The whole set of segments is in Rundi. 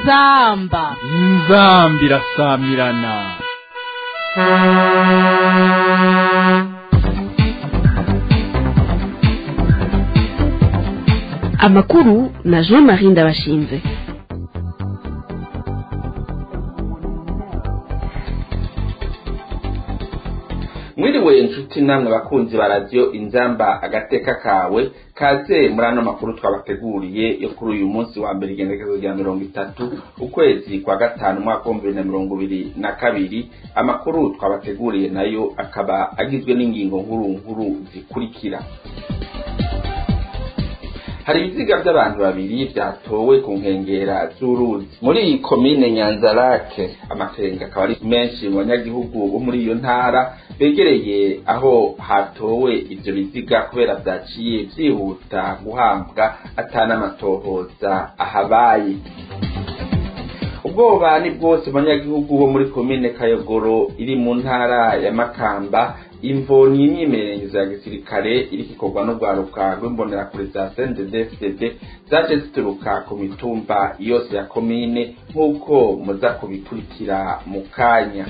inzamba inzambi irasamirana amakuru na jean marie ndabashinze mwiriwe inshuti namwe bakunzi ba radiyo inzamba agateka kawe kaze muri ano makuru twabateguriye yo kuri uyu munsi wa mbere igendekezo rya mirongo itatu ukwezi kwa gatanu umwaka w'ibihumbi bibiri na mirongo ibiri na kabiri amakuru twabateguriye nayo akaba agizwe n'ingingo nkuru nkuru zikurikira hari ibiziga by'abantu babiri byatowe ku nkengera z'uruzi muri iyi komine nyanzarake amakenga akaba ari menshi mu banyagihugu bo muri iyo ntara begereye aho hatowe ivyo biziga kubera vyaciye vyihuta guhambwa atanamatohoza ahabaye ubwoba ni bwose mu banyagihugu bo muri komine kayogoro iri mu ntara ya makamba imvo ni imyimenyerezo ya gisirikare iriko ikorwa n'urwaruka rw'imbonerakure za CNDD-FDD zaje zituruka ku mitumba yose ya komine nk'uko muza kubikurikira mu kanya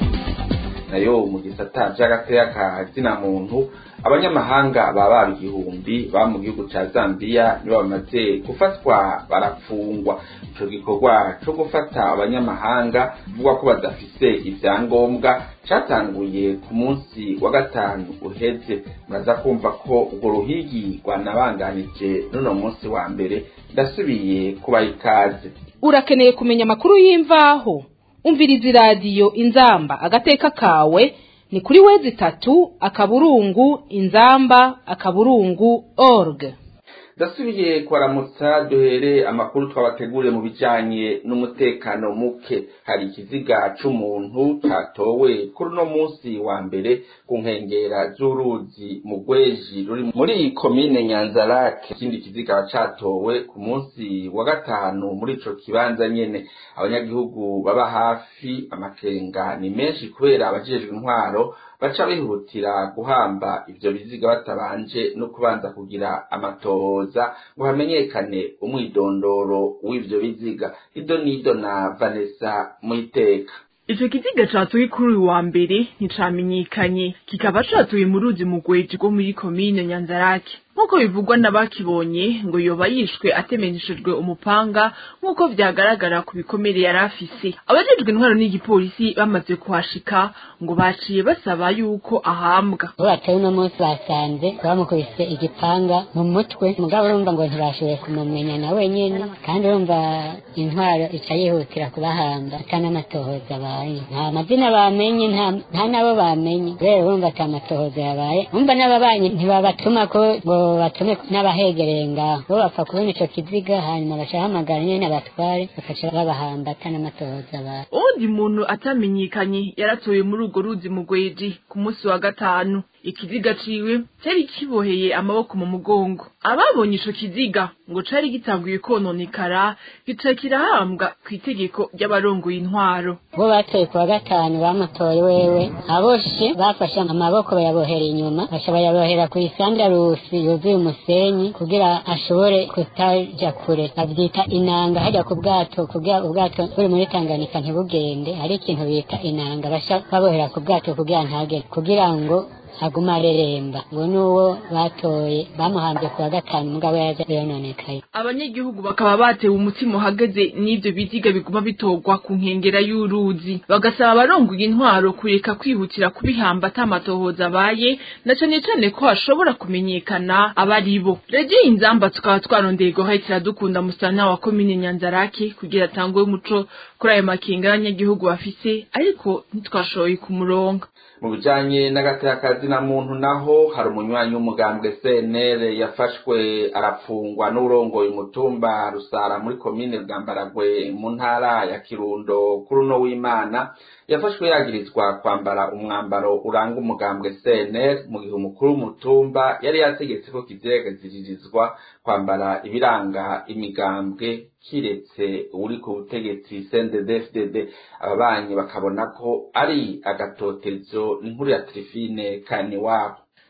nayo mu gisata c'agateka ka zina muntu abanyamahanga baba baba igihumbi baba mu gihugu ca Zambia nibo bamaze gufatwa barafungwa ico gikorwa co gufata abanyamahanga bivugwa ko badafise ivyangombwa catanguye ku munsi wa gatanu uheze muraza kumva ko urwo ruhigi rwanabanganije n'uno munsi wa mbere ndasubiye kubaha ikaze urakeneye kumenya amakuru y'imvaho umviriza iradiyo inzamba agateka kawe ni kuri wezi itatu akaburungu inzamba akaburungu org ndasubiye kubaramutsa duhere amakuru twabateguriye mu bijanye n'umutekano muke hari ikiziga c'umuntu catowe kuri uno munsi wa mbere ku nkengera z'uruzi mu rweji ruri muri iyi komine nyanzarake ikindi kiziga catowe ku munsi wa gatanu muri ico kibanza nyene abanyagihugu baba hafi amakenga ni menshi kubera abajejwe intwaro baca bihutira guhamba ivyo biziga batabanje no kubanza kugira amatohoza ngo hamenyekane umwidondoro w'ivyo biziga ido nido na vanessa mwiteka ico kiziga catoye kuri uyu wa mbere nticamenyekanye kikaba catoye mu ruzi mu rweji rwo muri komine nyanzarake nk'uko bivugwa n'abakibonye ngo yoba yishwe atemeneshejwe umupanga nk'uko vyagaragara ku bikomere yari afise abajejwe intwaro n'igipolisi bamaze kuhashika ngo baciye basaba yuko ahambwa bo batari uno munsi basanze bamukubise igipanga mu mutwe mugabo urumva ngo ntibashoboye kumumenya na wenyene kandi urumva intwaro ica yihutira kubahamba atanamatohoza abaye nta mazina bamenye nta nabo bamenye rero urumva ata matohoza yabaye umva n'ababanyi ntibabatuma ko ngo batume n'abahegereye ngaho bo bapfa kubona ico kiziga hanyuma bacahamagara nyene abatware bakaca babahamba atanamatohoza abaye uwundi muntu atamenyekanye yaratoye muri urwo ruzi mu rweji ku munsi wa gatanu ikiziga ciwe cari kiboheye amaboko mu mugongo ababonye ico kiziga ngo cari gitanguye kononekara gica kirahambwa kw'itegeko ry'abarongoye intwaro bo batoye ku wa gatanu bamutoye wewe aboshe bafashe amaboko bayabohera inyuma baca bayabohera ku isandarusi yuzuye umusenyi kugira ashobore kutaja kure bavyita inanga hajya ku bwato kugira ubwato buri muri tanganyika ntibugende hari ikintu bita inanga baca babohera ku bwato kugira ntagende kugira ngo aguma areremba ngo n'uwo batoye bamuhambye ku wa gatanu mugabo yaje yononekaye abanyagihugu bakaba batewe umutima uhagaze n'ivyo biziga biguma bitorwa ku nkengera y'uruzi bagasaba abarongoye intwaro kureka kwihutira kubihamba atamatohoza abaye na cane cane ko hashobora kumenyekana abari bo regiye inzamba tukaba twarondeye guhahitira dukunda musana wa komine nyanzarake kugira atangwe umuco kuri ayo makenga y'abanyagihugu bafise ariko ntitwashoboye kumuronga mu bijanye n'agateka na muntu naho hari umunywanyi w'umugambwe CNL yafashwe arafungwa n'urongoye umutumba rusara muri komine bwambaragwe mu ntara ya Kirundo kuri uno w'Imana yafashwe yagirizwa kwambara umwambaro uranga umugambwe CNL mu gihe umukuru w'umutumba yari yategetse ko kizegaziririzwa kwambara ibiranga imigambwe kiretse uri ku butegetsi CNDD-FDD ababanyi bakabona ko ari agatotezo n'inkuru ya Trifine Kaniwabo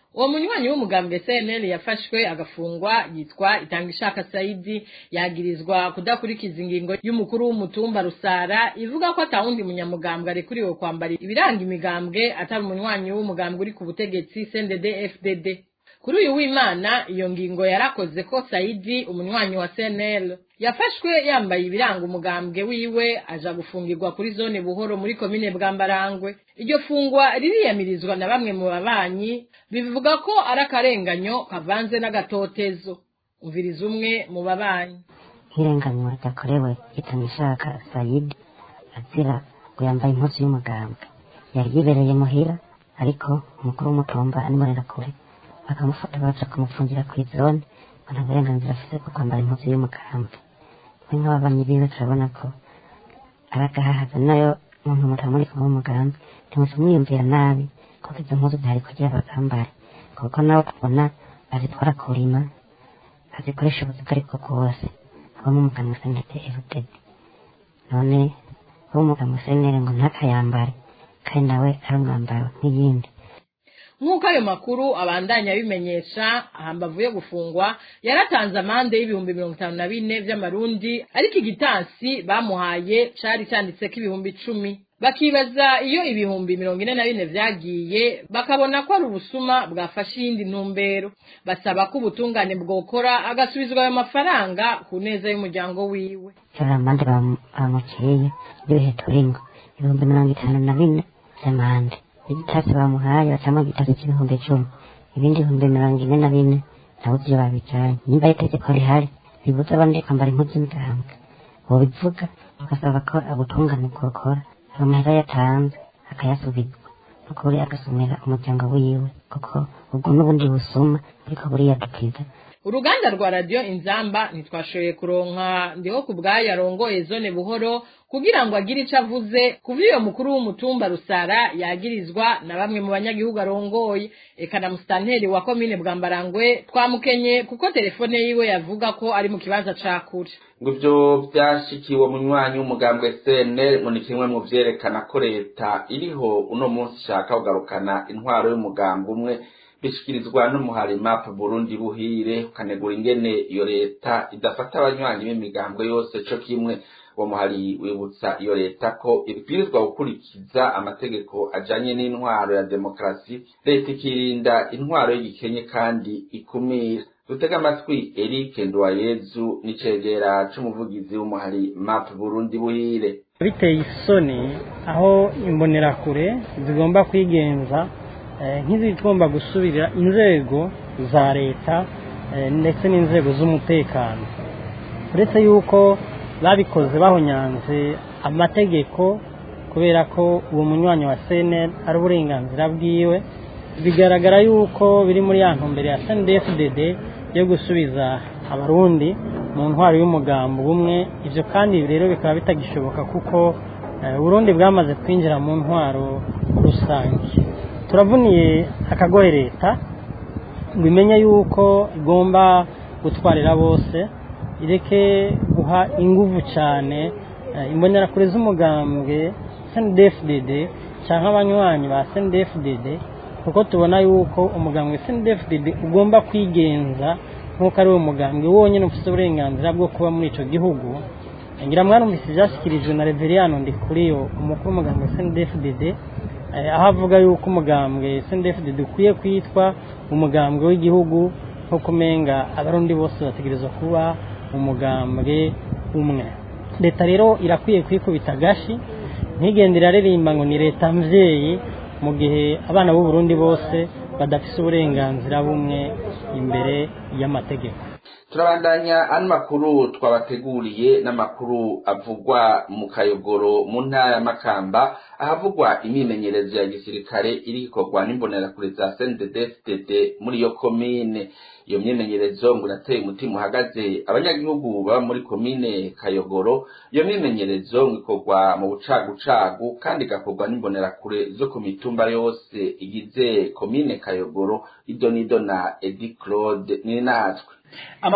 uwo munywanyi w'umugambwe cnl yafashwe agafungwa yitwa itanga ishaka saidi yagirizwa kudakurikiza ingingo y'umukuru w'umutumba rusara ivuga ko atawundi munyamugambwe arekuriwe kwambara ibiranga imigambwe atari umunywanyi w'umugambwe uri ku butegetsi cndd fdd kuri uyu w'imana iyo ngingo yarakoze ko saidi umunywanyi wa cnl yafashwe yambaye ibiranga umugambwe wiwe aja gufungirwa kuri zone buhoro muri komine bwambarangwe iryo fungwa ririyamirizwa na bamwe mu babanyi bivuga ko ari akarenganyo kavanze n'agatotezo umviriza umwe mu babanyi nk'irenganywa ryakorewe itangishaka sayidi azira ngo yambaye impuzu y'umugambwe yari yibereye muhira ariko umukuru w'umutumba animurera kure bakamufata baja kumufungira kw'izone ngo nta burenganzira afise bwo kwambara impuzu y'umugambwe twe nk'ababanyi biwe turabona ko ari agahahaza nayo muntu mutamuri kumwe w'umugambi ntimuze mwiyumvira nabi kuko izo mpuzu zihari kugira bagambare kuko nawe tubona azitwara kurima azikoresha ubuzi bwo aribwo bwose abo mu muganga senete erudede none abo mu muganga senere ngo ntakayambare kandi nawe ari umwambaro nk'iyindi nk'uko ayo makuru abandanya abimenyesha ahambavu yo gufungwa yaratanze amande y'ibihumbi mirongo itanu na bine vy'amarundi ariko igitansi bamuhaye cari canditseko ibihumbi icumi bakibaza iyo ibihumbi mirongo ine na bine vyagiye bakabona ko ari ubusuma bwafashe iyindi ntumbero basaba ko ubutungane bwokora agasubizwa ayo mafaranga ku neza y'umuryango wiwe rero amande bamukiriye y'ibihe turingo ibihumbi mirongo itanu na bine vy'amande igitasi bamuhaye bacamo igitasi c'ibihumbi icumi ibindi bihumbi mirongo ine na bine nabuze iyo babijanye nimba ari itegeko rihari ribuza abandi kwambara impuzu y'imigambwe bobivuga bagasaba ko ubutungane bwokora amahera yatanze akayasubizwa nukuri agasomera umuryango wiwe kuko ubwo n'ubundi busuma ariko buriyadukiza uruganda rwa radiyo inzamba ntitwashoboye kuronka ndiho ku bwayo arongoye zone buhoro kugira ngo agire icyo avuze kuva iyo mukuru w'umutumba rusara yagirizwa na bamwe mu banyagihugu arongoye eka na musitanteri wa komine bwambarangwe twamukenye kuko telefone yiwe yavuga ko ari mu kibanza ca kure ngo ivyo vyashikiwe munywanyi w'umugambwe CNL ngo ni kimwe mu vyerekana ko leta iriho uno munsi ishaka kugarukana intwaro y'umugambwe umwe bishikirizwa n'umuhari map Burundi buhire ukanegura ingene iyo leta idafata abanywanyi b'imigambwe yose co kimwe uwo muhari wibutsa iyo leta ko ibwirizwa gukurikiza amategeko ajanye n'intwaro ya demokarasi leta ikirinda intwaro y'igikenye kandi ikumira dutega amatwi Eric Ndwayezu n'icegera c'umuvugizi w'umuhari map Burundi buhire biteye isoni aho imbonerakure zigomba kwigenza nk'izigomba gusubirira inzego za leta ndetse n'inzego z'umutekano uretse yuko babikoze bahonyanze amategeko kubera ko uwo munywanyi wa seneri ari uburenganzira bwiwe bigaragara yuko biri muri ya ntumbero ya snDFDD yo gusubiza abarundi mu ntwaro y'umugambo bumwe ibyo kandi rero bikaba bitagishoboka kuko uburundi bwamaze kwinjira mu ntwaro rusange turavuniye akagoye leta ngo imenye yuko igomba gutwarira bose ireke guha inguvu cyane imbonerakure z'umugambwe snDFDD cyangwa abanywanyi ba snDFDD kuko tubona yuko umugambwe snDFDD ugomba kwigenza nk'uko ari wo mugambwe wonyine ufite uburenganzira bwo kuba muri icyo gihugu ngira mwarumvise ibyashyikirijwe na reveriyano ndi kuri yo umukuru w'umugambwe snDFDD aho avuga yuko umugambwe snDFDD ukwiye kwitwa umugambwe w'igihugu nko kumenga abarundi bose bategerezwa kuba umugambwe umwe leta rero irakwiye kwikubita agashi ntigende iraririmba ngo ni leta mvyeyi mu gihe abana b'u Burundi bose badafise uburenganzira bumwe imbere y'amategeko turabandanya ano makuru twabateguriye n'amakuru avugwa mu kayogoro mu ntara ya makamba ahavugwa imyimenyerezo ya gisirikare iri ikorwa n'imbonerakure za CNDD-FDD muri iyo komine iyo myimenyerezo ngo irateye umutima uhagaze abanyagihugu baba muri komine kayogoro iyo myimenyerezo ngo ikorwa mu bucagucagu kandi igakorwa n'imbonerakure zo ku mitumba yose igize komine kayogoro idonido na edi claude ni natwe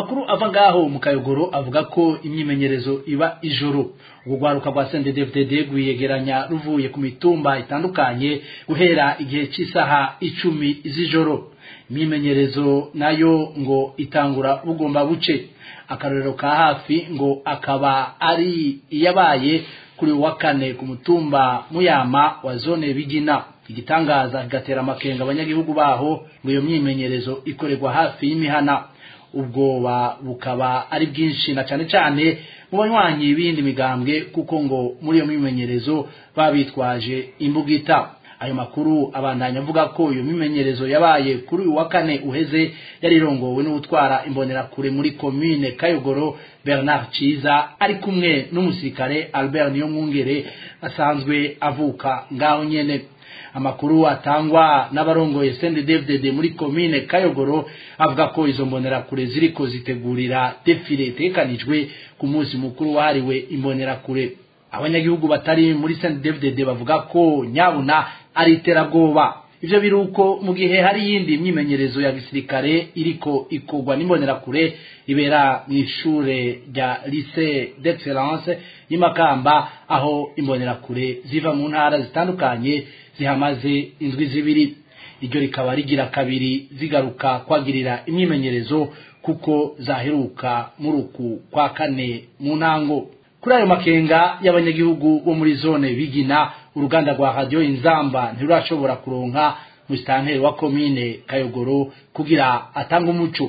amakuru ava ngaho mu kayogoro avuga ko imyimenyerezo iba ijoro ubwo rwaruka rwa CNDD-FDD rwiyegeranya ruvuye ku mitumba itandukanye guhera igihe cy'isaha icumi z'ijoro imyimenyerezo nayo ngo itangura bugomba buce akarorero ka hafi ngo akaba ari iyabaye kuri wa kane ku mutumba muyama wa zone bigina igitangaza kigatera amakenga abanyagihugu baho ngo iyo myimenyerezo ikorerwa hafi y'imihana ubwoba bukaba ari bwinshi na cyane cyane mu banywanyi b'iyindi migambwe kuko ngo muri iyo myimenyerezo baba bitwaje imbugita ayo makuru abandanya avuga ko iyo mimenyerezo yabaye kuri uyu wa kane uheze yari irongowe n'utwara imbonerakure muri komine kayogoro bernard ciza ari kumwe n'umusirikare albert niyomwungere asanzwe avuka ngaho nyene amakuru atangwa n'abarongoye CNDD-FDD muri komine Kayogoro avuga ko izo mbonerakure ziriko zitegurira defile itekanijwe ku munsi mukuru wahariwe imbonerakure abanyagihugu batari muri CNDD-FDD bavuga ko nyabuna ari iterabwoba ivyo biruko mu gihe hari yindi myimenyerezo ya gisirikare iriko ikorwa n'imbonerakure ibera mu ishure rya lycée d'excellence y'imakamba aho imbonerakure ziva mu ntara zitandukanye zihamaze indwi zibiri iryo rikaba rigira kabiri zigaruka kwagirira imyimenyerezo kuko zaheruka muri uku kwa kane mu ntango kuri ayo makenga y'abanyagihugu bo muri zone bigina uruganda rwa radiyo inzamba ntirurashobora kuronka musitanteri wa komine kayogoro kugira atange umuco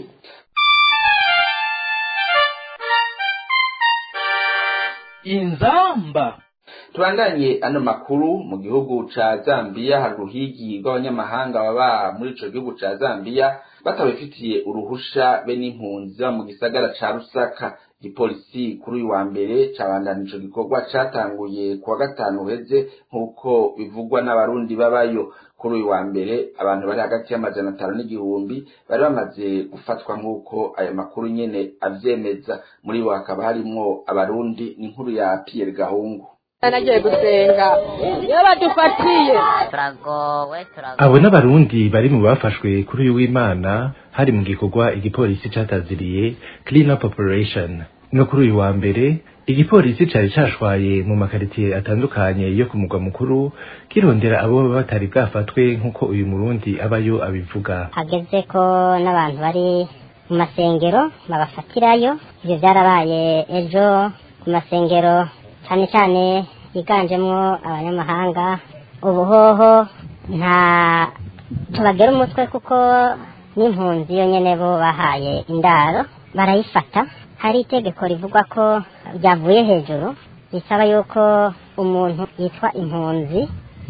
inzamba tubandanye ano makuru mu gihugu ca Zambia hari uruhigi rw'abanyamahanga baba muri ico gihugu ca Zambia batabifitiye uruhusha be n'impunzi ziba mu gisagara ca Rusaka igipolisi kuri uyu wa mbere cabandana ico gikorwa catanguye kuwa gatanu uheze nk'uko bivugwa n'abarundi babayo kuri uyu wa mbere abantu bari hagati y'amajana atanu n'igihumbi bari bamaze gufatwa nk'uko ayo makuru nyene avyemeza muri bo hakaba harimwo abarundi n'inkuru ya Pierre Gahungu nagiye gusenga iyo badufatiye turagowe abo n'abarundi bari mu bafashwe kuri uyu w'imana hari mu gikorwa igipolisi cataziriye clean up operation no kuri uyu wa mbere igipolisi cari cashwaye mu makaritiye atandukanye yo ku mugwa mukuru kirondera abo batari bwafatwe nk'uko uyu murundi abayo abivuga hageze ko n'abantu bari mu masengero babafatirayo ivyo vyarabaye ejo ku masengero cyane cyane yiganjemo abanyamahanga ubuhoho nta tubagera umutwe kuko n'impunzi yo nyene bo bahaye indaro barayifata hari itegeko rivuga ko ryavuye hejuru risaba yuko umuntu yitwa impunzi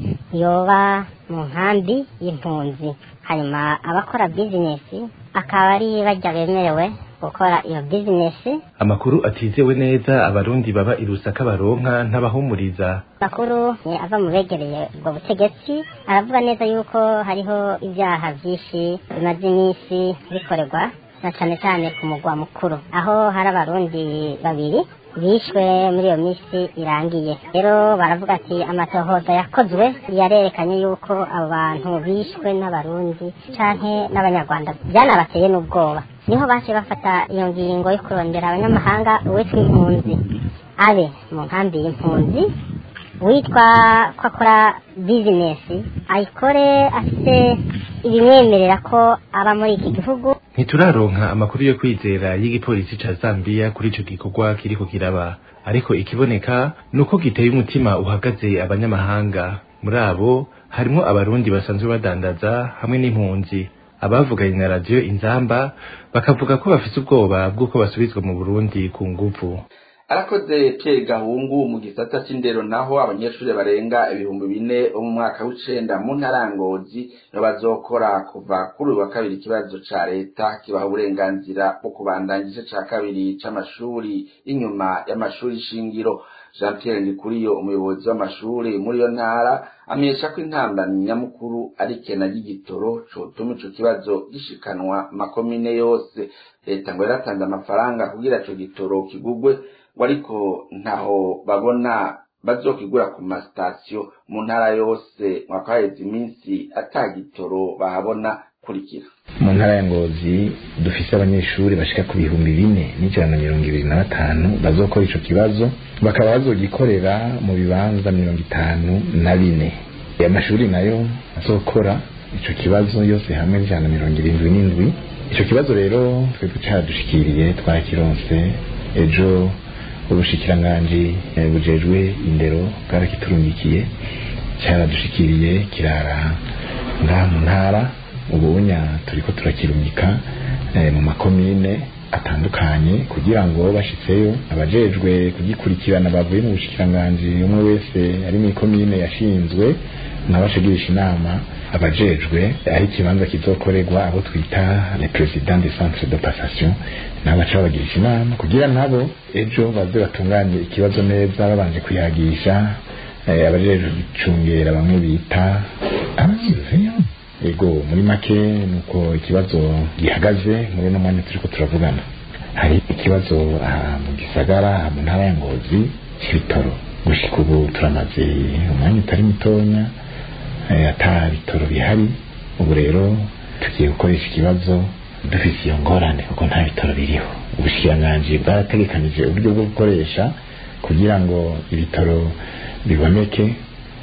yoba mu nkambi y'impunzi hanyuma abakora bizinesi akaba ari bajya bemerewe gukora iyo bizinesi amakuru atizewe neza abarundi baba i Rusaka baronka ntabahumuriza makuru ava mu begereye ubwo butegetsi aravuga neza yuko hariho ibyaha byinshi bimaze iminsi bikorerwa na cyane cyane ku mugwa mukuru aho hari abarundi babiri bishwe muri iyo minsi irangiye rero baravuga ati amatohoza yakozwe yarerekanye yuko abo bantu bishwe n'abarundi canke n'abanyarwanda byanabateye n'ubwoba niho baciye bafata iyo ngingo yo kurondera abanyamahanga uwitwa impunzi abe mu nkambi y'impunzi witwa ko akora bizinesi ayikore afite ibimwemerera ko aba muri iki gihugu ntituraronka amakuru yo kwizera y'igipolisi ca Zambia kuri ico gikorwa kiriko kiraba ariko ikiboneka nuko giteye umutima uhagaze abanyamahanga muri abo harimo abarundi basanzwe badandaza hamwe n'impunzi abavuganye na radiyo inzamba bakavuga ko bafise ubwoba bw'uko basubizwa mu burundi ku nguvu arakoze Pierre Gahungu mu gisata c'indero naho abanyeshuri barenga ibihumbi bine bo mu mwaka w'icenda mu ntarangozi nibo bazokora kuva kuri uyu wa kabiri ikibazo ca leta kibaha uburenganzira bwo kubandanya igice ca kabiri c'amashuri y'inyuma y'amashuri shingiro Jean Pierre Ndikuriyo umuyobozi w'amashuri muri iyo ntara amenyesha ko intambamyi nyamukuru ari kena ry'igitoro cotuma ico kibazo gishikanwa makomine yose leta ngo yaratanze amafaranga kugira ico gitoro kigugwe ngo ariko ntaho babona bazokigura ku masitasiyo mu ntara yose mwakaheze iminsi ata gitoro bahabona kurikira mu ntara ya ngozi dufise abanyeshuri bashika ku bihumbi bine n'ijana na mirongo ibiri na batanu bazokora ico kibazo bakaba bazogikorera mu bibanza mirongo itanu na bine amashuri nayo azokora ico kibazo yose hamwe n'ijana na mirongo irindwi n'indwi ico kibazo rero twebwe caradushikiriye twarakironse ejo ubushikiranganji eh, bujejwe indero bwarakiturungikiye caradushikiriye kirara ngaha mu ntara ubunya turiko turakirungika eh, mu makomine atandukanye kugira ngo bashitseyo abajejwe kugikurikirana bavuye mu bushikiranganji umwe wese ari mu ikomine yashinzwe nabashigirisha inama abajejwe aho ikibanza kizokorerwa abo twita le president des centres de passation nabo baca babagirisha inama kugira nabo ejo baze batunganye ikibazo neza babanje kuyagisha eh, abajejwe gucungera bamwe bita abasizeyo ego muri make nuko ikibazo gihagaze muri uno mwanya turiko turavugana hari ikibazo aha mu gisagara aha mu ntara ya ngozi c'ibitoro gushika ubu turamaze umwanya utari mutonya eh, ata bitoro bihari ubu rero tugiye gukoresha ikibazo dufise iyo ngorane kuko nta bitoro biriho ubushikiranganji bwarategekanije uburyo bwo gukoresha kugira ngo ibitoro biboneke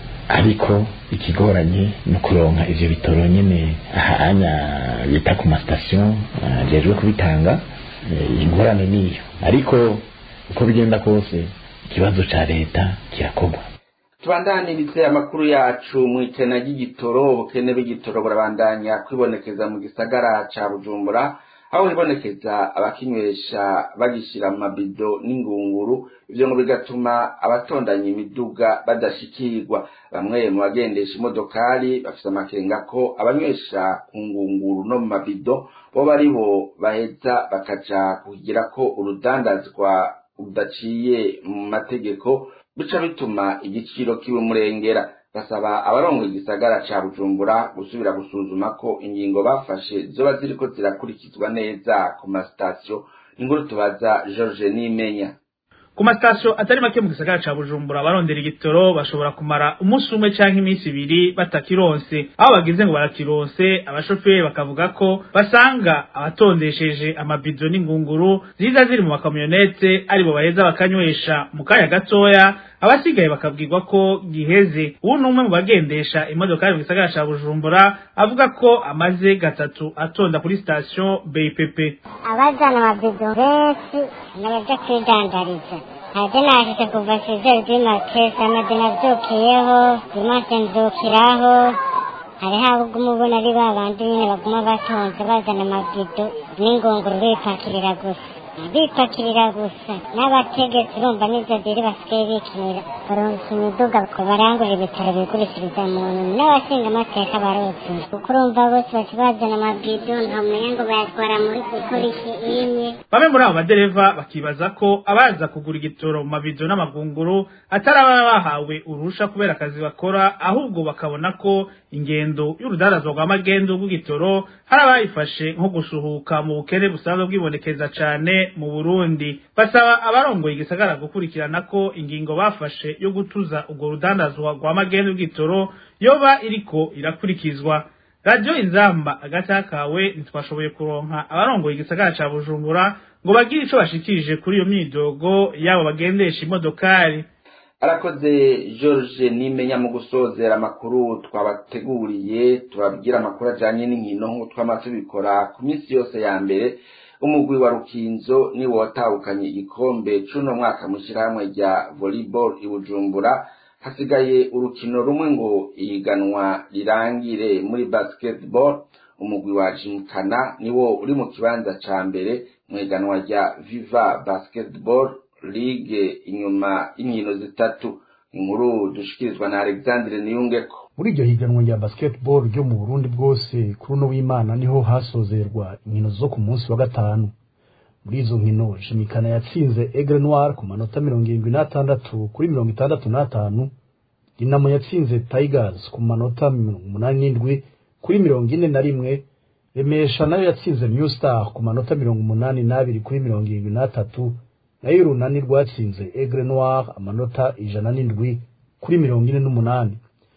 ariko ikigoranye no kuronka ivyo bitoro nyene ahanya bita ku masitasiyo ajejwe kubitanga eh, ingorane niyo ariko uko bigenda kose ikibazo ca leta kirakorwa tubandanirize amakuru yacu mu ikena ry'igitoro ubukene bw'igitoro burabandanya kwibonekeza mu gisagara ca bujumbura aho hibonekeza abakinywesha bagishira mu mabido n'ingunguru ivyo ngo bigatuma abatondanya imiduga badashikirwa bamwe mu bagendesha imodokari bafise amakenga ko abanywesha ku ngunguru no mu mabido bo bari bo baheza bakaja kugira ko urudandazwa rudaciye mu mategeko bica bituma igiciro kiwe murengera basaba abarongo igisagara ca bujumbura gusubira gusuzuma ko ingingo bafashe zoba ziriko zirakurikizwa neza ku masitasiyo inkuru tubaza george nimenya ku masitasiyo atari make mu gisagara ca bujumbura abarondera igitoro bashobora kumara umunsi umwe canke iminsi ibiri batakironse aho bagize ngo barakironse abashoferi bakavuga ko basanga abatondesheje amabido n'ingunguru ziza ziri mu makamyonete aribo baheza bakanywesha mu kanya gatoya abasigaye bakabwirwa ko giheze ubu ni umwe mu bagendesha imodoka mu gisagara ca bujumbura avuga ko amaze gatatu atonda kuri sitasiyo bpp abazana amabido benshi n'abaja kwidandariza ntaje nashitse kuva sizeri bw'imakesi amadini avyukiyeho dimanse nzukiraho hariho abo uguma ubona ari ba bandi nyene baguma batonze bazana amabido n'ingunguru bipakirira gusa bipakirira gusa n'abategetsi urumva n'ivyo ziri basigaye bikinira baronka imiduga ko barangurira ibitaro bigurishiriza muntu n'abashinga amateka baruzi kuko urumva bose baca bazana amabido ntamenya ngo bayatwara muri gukora iki imwe bamwe muri abo badereva bakibaza ko abaza kugura igitoro mu mabido n'amagunguru atari ababa bahawe uruhusha kubera akazi bakora ahubwo bakabona ko ingendo y'urudandazwa rwa magendu rw'igitoro hari abayifashe nko gusuhuka mu bukene busanzwe bwibonekeza cane mu burundi basaba abarongoye igisagara gukurikirana ko ingingo bafashe yo gutuza urwo rudandazwa rwa magendu rw'igitoro yoba iriko irakurikizwa radiyo inzamba agata kawe ntitwashoboye kuronka abarongoye igisagara ca bujumbura ngo bagire ico bashikirije kuri iyo myidogo yabo bagendesha imodokari arakoze george nimenya mu gusozera amakuru twabateguriye tubabwira amakuru ajanye n'inkino nk'uko twama tubikora ku minsi yose ya mbere umugwi wa rukinzo niwo watahukanye igikombe c'uno mwaka mw'ishirahamwe rya volleyball i bujumbura hasigaye urukino rumwe ngo ihiganwa rirangire muri basketball umugwi wa jimkana niwo uri mu kibanza ca mbere mu higanwa rya viva basketball ligue inyuma y'inkino zitatu inkuru dushikirizwa na alexandre niyungeko muri iryo higanwa rya basketball ryo mu burundi bwose kuri uno w'imana niho hasozerwa inkino zo ku munsi wa gatanu muri izo nkino jimikana yatsinze egre noir ku manota mirongo irindwi n'atandatu kuri mirongo itandatu n'atanu dinamo yatsinze tigers ku manota mirongo umunani n'indwi kuri mirongo ine na rimwe remesha nayo yatsinze new star ku manota mirongo umunani n'abiri kuri mirongo irindwi n'atatu nayo urunani rwatsinze egre noir amanota ijana n'indwi kuri mirongo ine n'umunani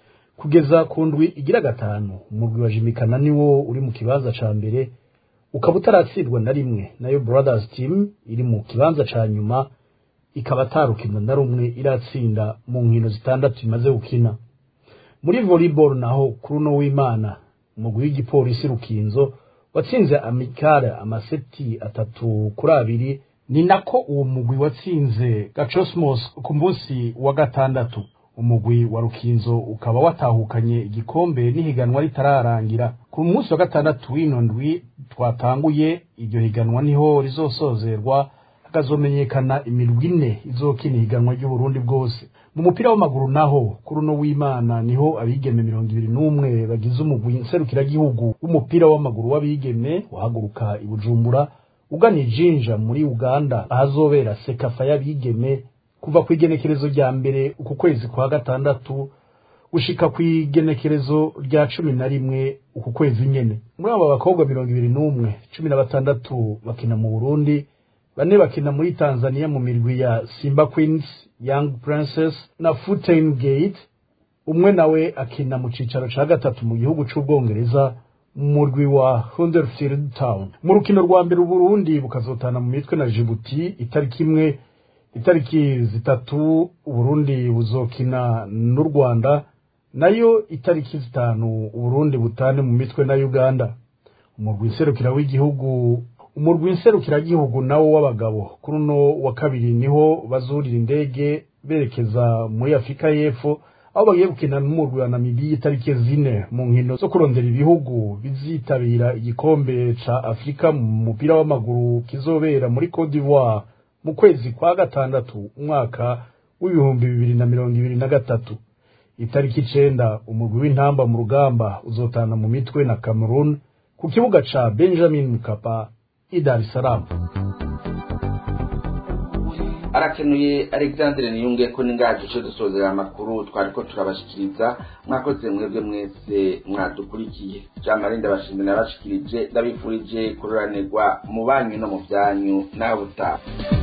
kugeza ku ndwi igira gatanu umugwi wa jimikana niwo uri mu kibanza ca mbere ukaba utaratsindwa na rimwe nayo brothers team iri mu kibanza ca nyuma ikaba atarukino na rumwe iratsinda mu nkino zitandatu imaze gukina muri volleyball naho kuri uno w'imana umugwi w'igipolisi rukinzo watsinze amikare amaseti atatu kuri abiri ni nako uwo mugwi watsinze gacosmos ku munsi wa gatandatu umugwi wa rukinzo ukaba watahukanye igikombe n'ihiganwa ritararangira ku munsi wa gatandatu w'ino ndwi twatanguye iryo higanwa niho rizosozerwa hakazomenyekana imirwi ine izokina ihiganwa ry'uburundi bwose mu mupira w'amaguru naho kuri uno w'imana niho abigeme mirongo ibiri n'umwe bagize umugwi nserukiragihugu w'umupira w'amaguru w'abigeme uhaguruka i bujumbura ugana ijinja muri uganda ahazobera sekafa y'abigeme kuva ku igenekerezo rya mbere uku kwezi kwa gatandatu gushika ku igenekerezo rya cumi na rimwe uku kwezi nyene muri abo bakobwa mirongo ibiri n'umwe cumi na batandatu bakina mu burundi bane bakina muri tanzania mu mirwi ya simba queens young princess na fountain gate umwe nawe akina mu cicaro ca gatatu mu gihugu c'ubwongereza mu murwi wa Huddersfield Town mu rukino rwa mbere uburundi bukazotana mu mitwe na Djibouti itariki imwe itariki zitatu uburundi buzokina n'u rwanda nayo itariki zitanu uburundi butane mu mitwe na uganda umurwi nserukira w'igihugu umurwi nserukiragihugu nawo w'abagabo kuri uno wa kabiri niho bazurira indege berekeza muri afurika y'epfo aho bagiye gukina n'umurwi wa namibiya itariki zine mu nkino zo kurondera ibihugu bizitabira igikombe ca afurika mu mupira w'amaguru kizobera muri cote d'ivoire mu kwezi kwa gatandatu umwaka w'ibihumbi bibiri na mirongo ibiri na gatatu itariki icenda umugwi w'intamba mu rugamba uzotana mu mitwe na cameroon ku kibuga ca benjamin mukapa i dar es salaam arakenuye alexandre niyunge ko ningaje cyo dusozera amakuru twariko turabashikiriza mwakoze mwebwe mwese mwadukurikiye jean marie ndabashimira nabashikirije ndabifurije kuroranirwa mu banyu no mu byanyu nawe utaha